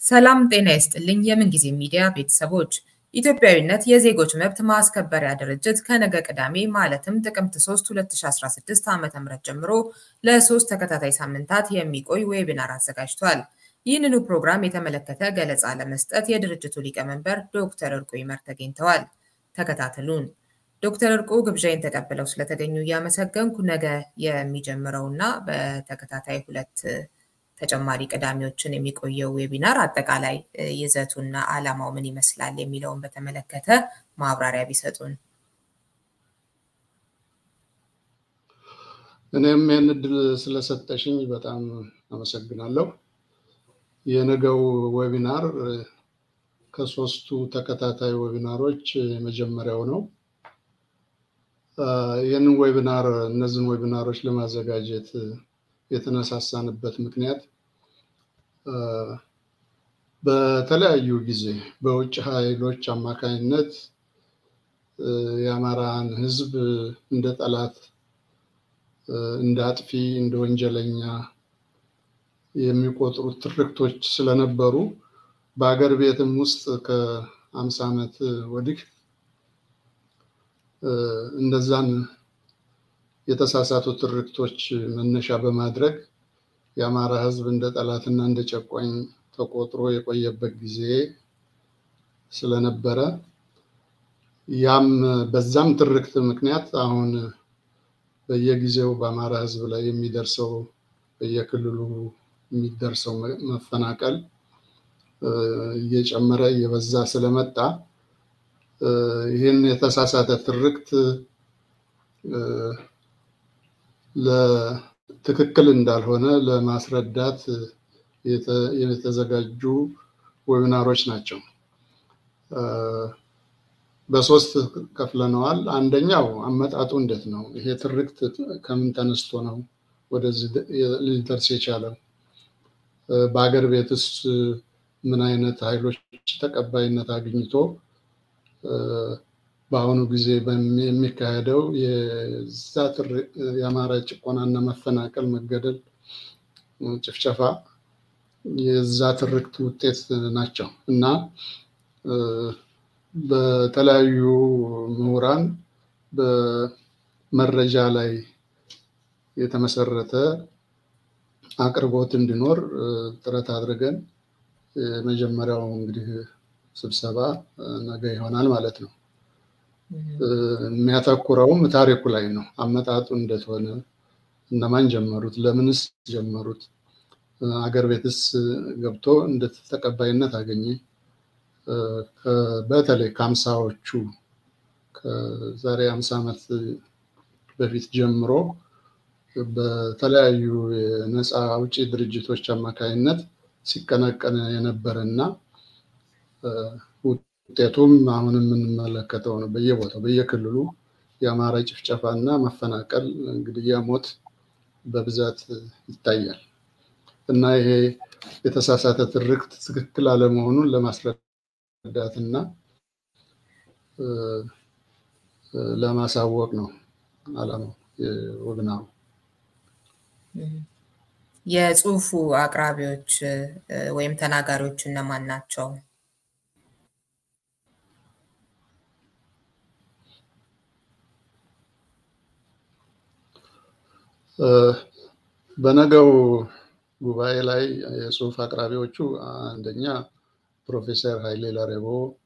ሰላም ጤና ይስጥልኝ። የምንጊዜ ሚዲያ ቤተሰቦች ኢትዮጵያዊነት የዜጎች መብት ማስከበሪያ ድርጅት ከነገ ቅዳሜ ማለትም ጥቅምት 3 2016 ዓ.ም ጀምሮ ለሶስት ተከታታይ ሳምንታት የሚቆይ ዌቢናር አዘጋጅቷል። ይህንኑ ፕሮግራም የተመለከተ ገለጻ ለመስጠት የድርጅቱ ሊቀመንበር ዶክተር እርቁ ይመር ተገኝተዋል። ተከታተሉን። ዶክተር እርቁ ግብዣይን ተቀብለው ስለተገኙ እያመሰገንኩ ነገ የሚጀምረውና በተከታታይ ሁለት ተጨማሪ ቅዳሜዎችን የሚቆየው ዌቢናር አጠቃላይ ይዘቱና ዓላማው ምን ይመስላል የሚለውን በተመለከተ ማብራሪያ ቢሰጡን። እኔም ይህን እድል ስለሰጠሽኝ በጣም አመሰግናለሁ። የነገው ዌቢናር ከሶስቱ ተከታታይ ዌቢናሮች የመጀመሪያው ነው። ይህንን ዌቢናር እነዚህን ዌቢናሮች ለማዘጋጀት የተነሳሳንበት ምክንያት በተለያዩ ጊዜ በውጭ ኃይሎች አማካኝነት የአማራን ሕዝብ እንደ ጠላት፣ እንደ አጥፊ፣ እንደ ወንጀለኛ የሚቆጥሩት ትርክቶች ስለነበሩ በሀገር ቤትም ውስጥ ከአምሳ ዓመት ወዲህ እንደዛን የተሳሳቱ ትርክቶች መነሻ በማድረግ የአማራ ህዝብ እንደ ጠላትና እንደ ጨቋኝ ተቆጥሮ የቆየበት ጊዜ ስለነበረ ያም በዛም ትርክት ምክንያት አሁን በየጊዜው በአማራ ህዝብ ላይ የሚደርሰው በየክልሉ የሚደርሰው መፈናቀል እየጨመረ እየበዛ ስለመጣ ይህን የተሳሳተ ትርክት ለትክክል እንዳልሆነ ለማስረዳት የተዘጋጁ ዌቢናሮች ናቸው። በሶስት ከፍለነዋል። አንደኛው አመጣጡ እንዴት ነው? ይሄ ትርክት ከምን ተነስቶ ነው ወደዚህ ሊደርስ የቻለው? በሀገር ቤትስ ምን አይነት ኃይሎች ተቀባይነት አግኝቶ በአሁኑ ጊዜ የሚካሄደው የዛ የአማራ ጭቆናና መፈናቀል፣ መገደል፣ ጭፍጨፋ የዛ ትርክት ውጤት ናቸው እና በተለያዩ ምሁራን በመረጃ ላይ የተመሰረተ አቅርቦት እንዲኖር ጥረት አድርገን የመጀመሪያው እንግዲህ ስብሰባ ነገ ይሆናል ማለት ነው። የሚያተኩረውም ታሪኩ ላይ ነው። አመጣጡ እንዴት ሆነ፣ እነማን ጀመሩት፣ ለምንስ ጀመሩት፣ አገር ቤትስ ገብቶ እንዴት ተቀባይነት አገኘ፣ በተለይ ከአምሳዎቹ ከዛሬ አምሳ ዓመት በፊት ጀምሮ በተለያዩ የነፃ አውጪ ድርጅቶች አማካይነት ሲቀነቀን የነበረ እና ውጤቱም አሁን የምንመለከተው ነው። በየቦታው በየክልሉ የአማራ ጭፍጨፋ እና መፈናቀል፣ ግድያ፣ ሞት በብዛት ይታያል እና ይሄ የተሳሳተ ትርክት ትክክል አለመሆኑን ለማስረዳት እና ለማሳወቅ ነው አላማው የወግናው። የጽሁፉ አቅራቢዎች ወይም ተናጋሪዎች እነማን ናቸው? በነገው ጉባኤ ላይ የጽሁፍ አቅራቢዎቹ አንደኛ ፕሮፌሰር ኃይሌ ላሬቦ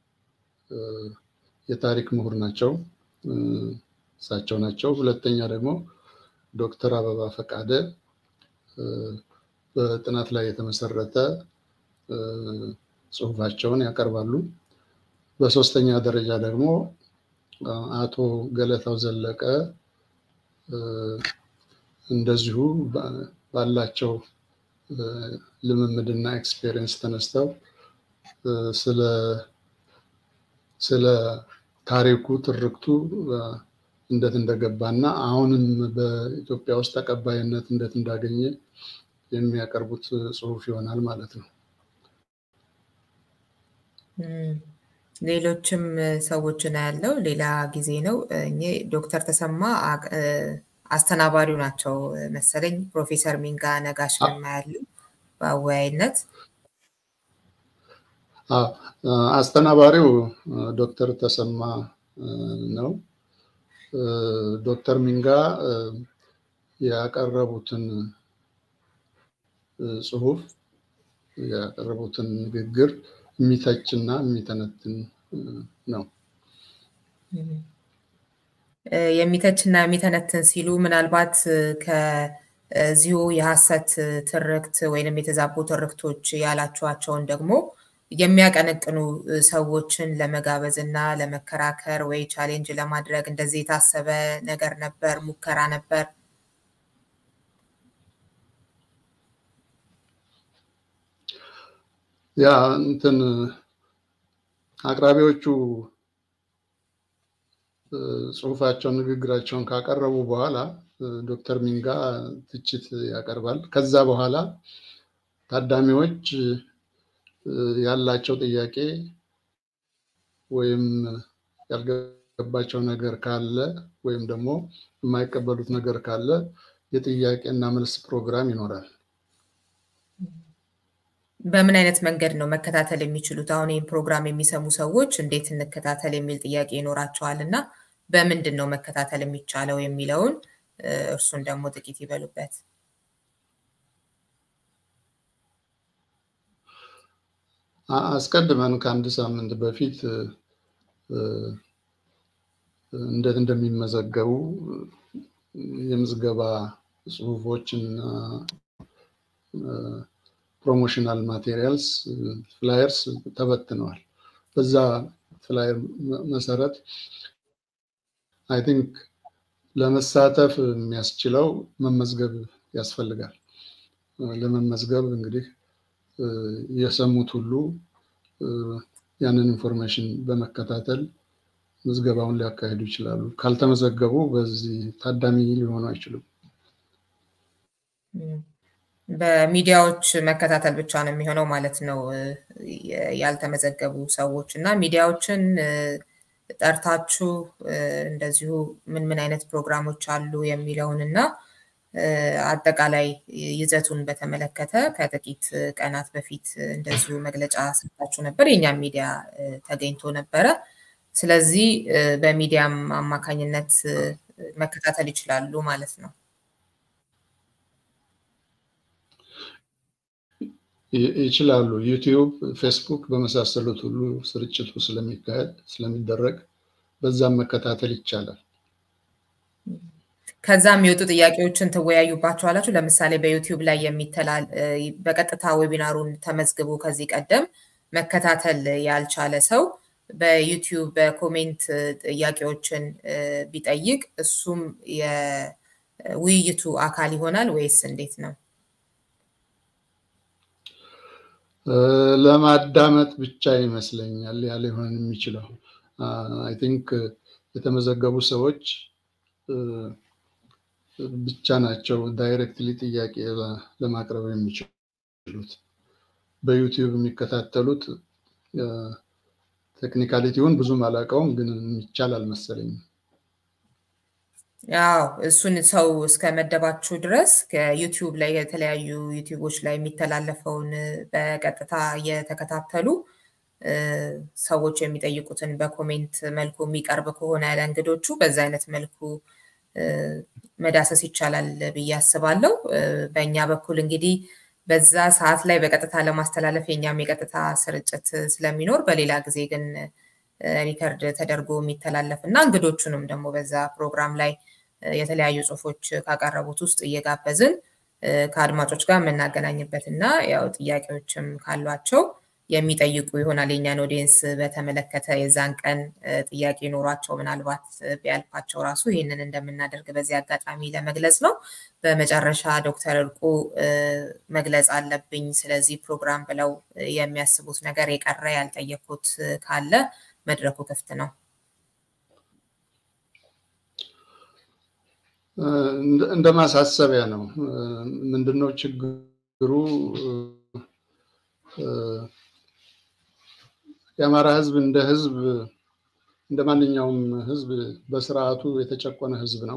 የታሪክ ምሁር ናቸው፣ እሳቸው ናቸው። ሁለተኛ ደግሞ ዶክተር አበባ ፈቃደ በጥናት ላይ የተመሰረተ ጽሁፋቸውን ያቀርባሉ። በሶስተኛ ደረጃ ደግሞ አቶ ገለታው ዘለቀ እንደዚሁ ባላቸው ልምምድና ኤክስፔሪየንስ ተነስተው ስለ ታሪኩ ትርክቱ እንዴት እንደገባና አሁንም በኢትዮጵያ ውስጥ ተቀባይነት እንዴት እንዳገኘ የሚያቀርቡት ጽሁፍ ይሆናል ማለት ነው። ሌሎችም ሰዎችን ያለው ሌላ ጊዜ ነው። ዶክተር ተሰማ አስተናባሪው ናቸው መሰለኝ። ፕሮፌሰር ሚንጋ ነጋሽ ያሉ በአወያይነት አስተናባሪው ዶክተር ተሰማ ነው። ዶክተር ሚንጋ ያቀረቡትን ጽሁፍ ያቀረቡትን ንግግር የሚተችና የሚተነትን ነው። የሚተችና የሚተነትን ሲሉ ምናልባት ከዚሁ የሀሰት ትርክት ወይንም የተዛቡ ትርክቶች ያላችኋቸውን ደግሞ የሚያቀነቅኑ ሰዎችን ለመጋበዝ እና ለመከራከር ወይ ቻሌንጅ ለማድረግ እንደዚህ የታሰበ ነገር ነበር፣ ሙከራ ነበር? ያ እንትን አቅራቢዎቹ ጽሁፋቸውን ንግግራቸውን ካቀረቡ በኋላ ዶክተር ሚንጋ ትችት ያቀርባል። ከዛ በኋላ ታዳሚዎች ያላቸው ጥያቄ ወይም ያልገባቸው ነገር ካለ ወይም ደግሞ የማይቀበሉት ነገር ካለ የጥያቄ እና መልስ ፕሮግራም ይኖራል። በምን አይነት መንገድ ነው መከታተል የሚችሉት? አሁን ይህን ፕሮግራም የሚሰሙ ሰዎች እንዴት እንከታተል የሚል ጥያቄ ይኖራቸዋል እና በምንድን ነው መከታተል የሚቻለው የሚለውን እርሱን ደግሞ ጥቂት ይበሉበት። አስቀድመን ከአንድ ሳምንት በፊት እንዴት እንደሚመዘገቡ የምዝገባ ጽሁፎችና ፕሮሞሽናል ማቴሪያልስ ፍላየርስ ተበትነዋል። በዛ ፍላየር መሰረት አይ ቲንክ ለመሳተፍ የሚያስችለው መመዝገብ ያስፈልጋል። ለመመዝገብ እንግዲህ የሰሙት ሁሉ ያንን ኢንፎርሜሽን በመከታተል ምዝገባውን ሊያካሂዱ ይችላሉ። ካልተመዘገቡ በዚህ ታዳሚ ሊሆኑ አይችሉም። በሚዲያዎች መከታተል ብቻ ነው የሚሆነው ማለት ነው። ያልተመዘገቡ ሰዎች እና ሚዲያዎችን ጠርታችሁ እንደዚሁ ምን ምን አይነት ፕሮግራሞች አሉ የሚለውን እና አጠቃላይ ይዘቱን በተመለከተ ከጥቂት ቀናት በፊት እንደዚሁ መግለጫ ሰጥታችሁ ነበር። የእኛም ሚዲያ ተገኝቶ ነበረ። ስለዚህ በሚዲያም አማካኝነት መከታተል ይችላሉ ማለት ነው። ይችላሉ። ዩቲዩብ፣ ፌስቡክ በመሳሰሉት ሁሉ ስርጭቱ ስለሚካሄድ ስለሚደረግ በዛም መከታተል ይቻላል። ከዛ የሚወጡ ጥያቄዎችን ትወያዩባቸዋላችሁ። ለምሳሌ በዩቲዩብ ላይ የሚተላል በቀጥታ ዌቢናሩን ተመዝግቦ ከዚህ ቀደም መከታተል ያልቻለ ሰው በዩቲዩብ በኮሜንት ጥያቄዎችን ቢጠይቅ እሱም የውይይቱ አካል ይሆናል ወይስ እንዴት ነው? ለማዳመጥ ብቻ ይመስለኛል ያ ሊሆን የሚችለው። አይ ቲንክ የተመዘገቡ ሰዎች ብቻ ናቸው ዳይሬክትሊ ጥያቄ ለማቅረብ የሚችሉት። በዩቲዩብ የሚከታተሉት ቴክኒካሊቲውን ብዙም አላውቀውም፣ ግን የሚቻል አልመሰለኝም። ያው እሱን ሰው እስከ መደባችሁ ድረስ ከዩቲዩብ ላይ የተለያዩ ዩቲዩቦች ላይ የሚተላለፈውን በቀጥታ እየተከታተሉ ሰዎች የሚጠይቁትን በኮሜንት መልኩ የሚቀርብ ከሆነ ለእንግዶቹ በዛ አይነት መልኩ መዳሰስ ይቻላል ብዬ አስባለሁ። በእኛ በኩል እንግዲህ በዛ ሰዓት ላይ በቀጥታ ለማስተላለፍ የኛም የቀጥታ ስርጭት ስለሚኖር፣ በሌላ ጊዜ ግን ሪከርድ ተደርጎ የሚተላለፍ እና እንግዶቹንም ደግሞ በዛ ፕሮግራም ላይ የተለያዩ ጽሁፎች ካቀረቡት ውስጥ እየጋበዝን ከአድማጮች ጋር የምናገናኝበት እና ያው ጥያቄዎችም ካሏቸው የሚጠይቁ ይሆናል። የኛን ኦዲየንስ በተመለከተ የዛን ቀን ጥያቄ ኖሯቸው ምናልባት ቢያልፋቸው ራሱ ይህንን እንደምናደርግ በዚህ አጋጣሚ ለመግለጽ ነው። በመጨረሻ ዶክተር እርቁ መግለጽ አለብኝ ስለዚህ ፕሮግራም ብለው የሚያስቡት ነገር የቀረ ያልጠየኩት ካለ መድረኩ ክፍት ነው። እንደ ማሳሰቢያ ነው። ምንድነው ችግሩ? የአማራ ህዝብ እንደ ህዝብ እንደ ማንኛውም ህዝብ በስርዓቱ የተጨቆነ ህዝብ ነው።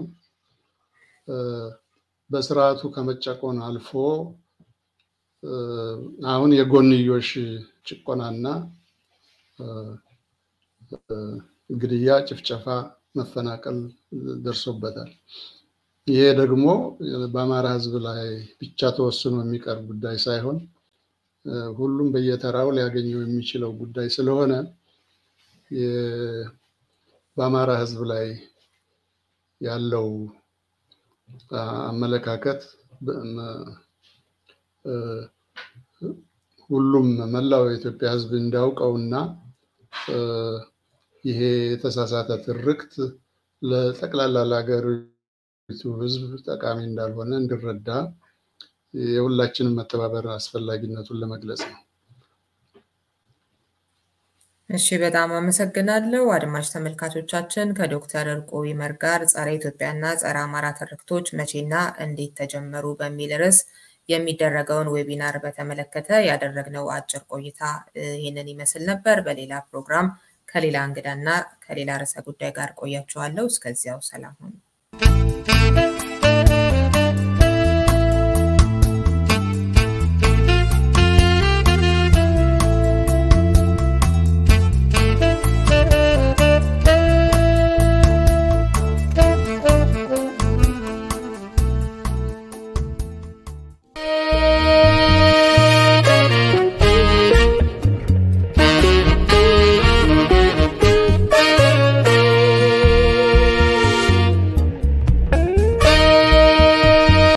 በስርዓቱ ከመጨቆን አልፎ አሁን የጎንዮሽ ጭቆናና ግድያ፣ ጭፍጨፋ፣ መፈናቀል ደርሶበታል። ይሄ ደግሞ በአማራ ሕዝብ ላይ ብቻ ተወስኖ የሚቀር ጉዳይ ሳይሆን ሁሉም በየተራው ሊያገኘው የሚችለው ጉዳይ ስለሆነ በአማራ ሕዝብ ላይ ያለው አመለካከት ሁሉም መላው የኢትዮጵያ ሕዝብ እንዲያውቀውና ይሄ የተሳሳተ ትርክት ለጠቅላላ ለሀገሪቱ ሕዝብ ጠቃሚ እንዳልሆነ እንዲረዳ የሁላችንም መተባበር አስፈላጊነቱን ለመግለጽ ነው። እሺ፣ በጣም አመሰግናለሁ። አድማጭ ተመልካቾቻችን ከዶክተር እርቁ ይመር ጋር ጸረ ኢትዮጵያና ጸረ አማራ ትርክቶች መቼና እንዴት ተጀመሩ በሚል ርዕስ የሚደረገውን ዌቢናር በተመለከተ ያደረግነው አጭር ቆይታ ይህንን ይመስል ነበር። በሌላ ፕሮግራም ከሌላ እንግዳና ከሌላ ርዕሰ ጉዳይ ጋር ቆያችኋለሁ። እስከዚያው ሰላም ሁኑ።